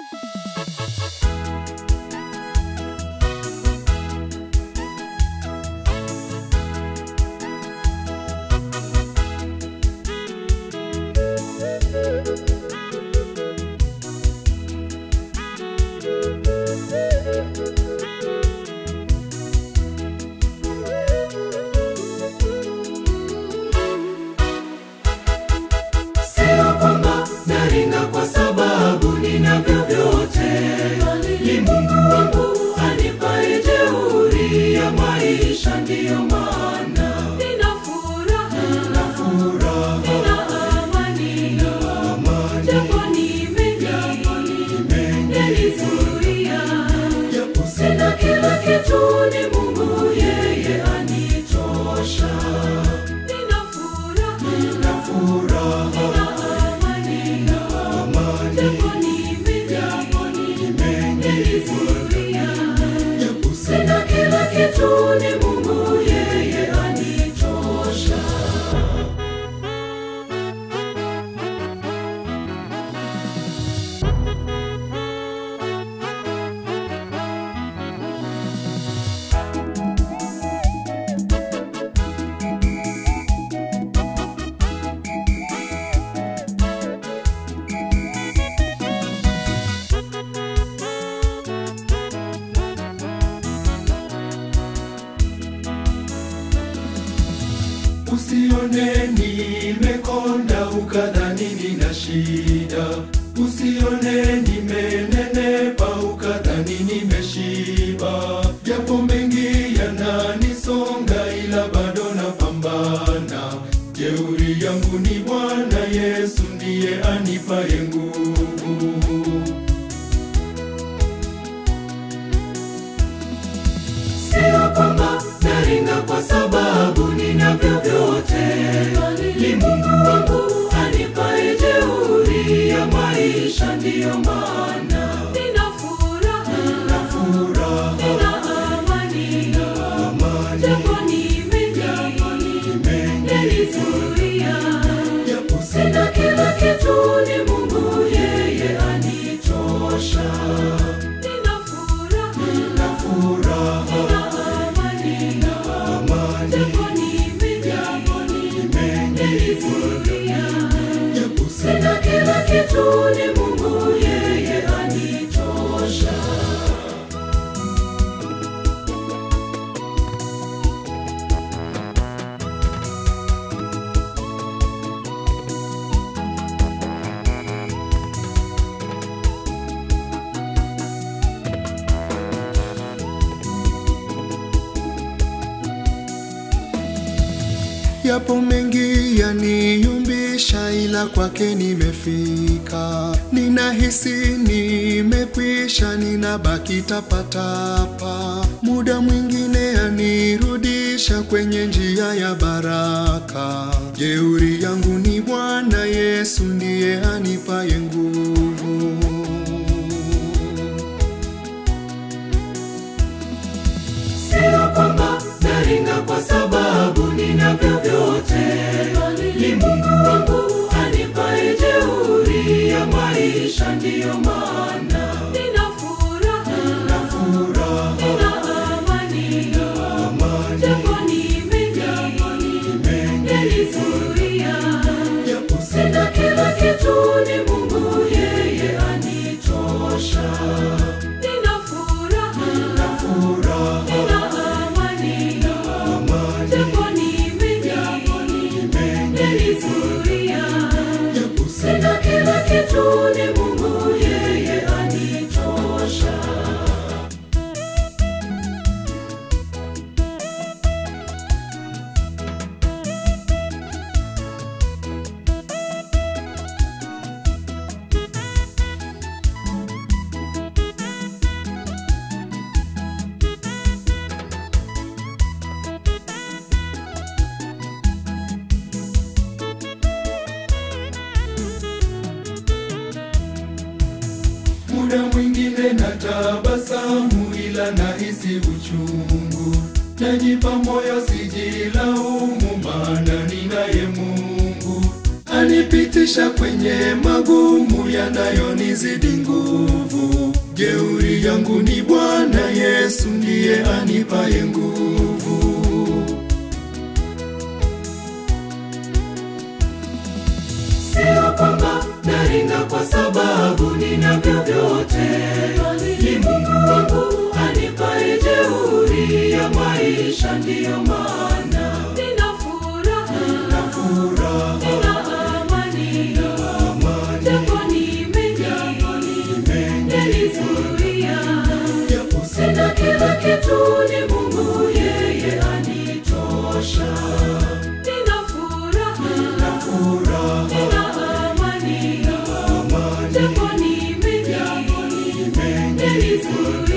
Sio kwamba naringa kwa sababu ninavyo vyote, ni Mungu wangu anipaye jeuri ya maisha, ndiyo maana Nina furaha, na furaha nina amani, amani japo ni mengi yanizuia. japo Sina kila kitu, ni Mungu yeye anitosha. Nina furaha, na furaha nina amani, amani japo ni mengi yanizuia. japo Sina kila kitu, ni Mungu yeye anitosha. Usione nimekonda ukadhani nina shida, usione nimenenepa ukadhani nimeshiba, japo mengi yananisonga, ila bado napambana. Jeuri yangu ni Bwana Yesu, ndiye anipaye nguvu. Sio kwamba naringa kwa sababu ninavyo vyote, ni Mungu wangu anipaye jeuri ya maisha, ndiyo maana Nina furaha, na furaha nina amani, amani japo ni mengi mengi yanizuia. japo Sina kila kitu, ni Mungu yeye anitosha. Nina furaha, na furaha nina amani, amani japo ni mengi yanizuia. japo Sina kila kitu, ni Mungu yeye anitosha. Yapo mengi yaniyumbisha, ila kwake nimefika. Ninahisi nimekwisha, ninabaki tapatapa. Muda mwingine yanirudisha kwenye njia ya baraka. Jeuri yangu ni Bwana Yesu, ndiye anipaye nguvu. Sio kwamba naringa kwa sababu ninavyo vyote, ni Mungu wangu anipaye jeuri ya maisha, ndiyo maana Nina furaha, na furaha nina amani, amani japo ni mengi yanizuia. japo Sina kila kitu, ni Mungu yeye anitosha. Nina furaha, na furaha nina amani, amani japo ni mengi yanizuia. japo Sina kila kitu, ni Mungu yeye anitosha. muda mwingine na tabasamu, ila nahisi uchungu. Najipa moyo sijilaumu, maana ninaye Mungu Unanipitisha kwenye magumu yanayonizidi nguvu. Jeuri yangu ni Bwana Yesu, ndiye anipaye nguvu. Sio kwamba naringa kwa sababu ninavyo vyote, ni Mungu wangu anipaye jeuri ya maisha, ndiyo maana nina furaha, nina Furaha, nina amani, amani, japo ni mengi yanizuia. japo Sina kila kitu, ni Mungu yeye anitosha. Nina furaha, furaha, nina amani, amani, japo ni mengi yanizuia.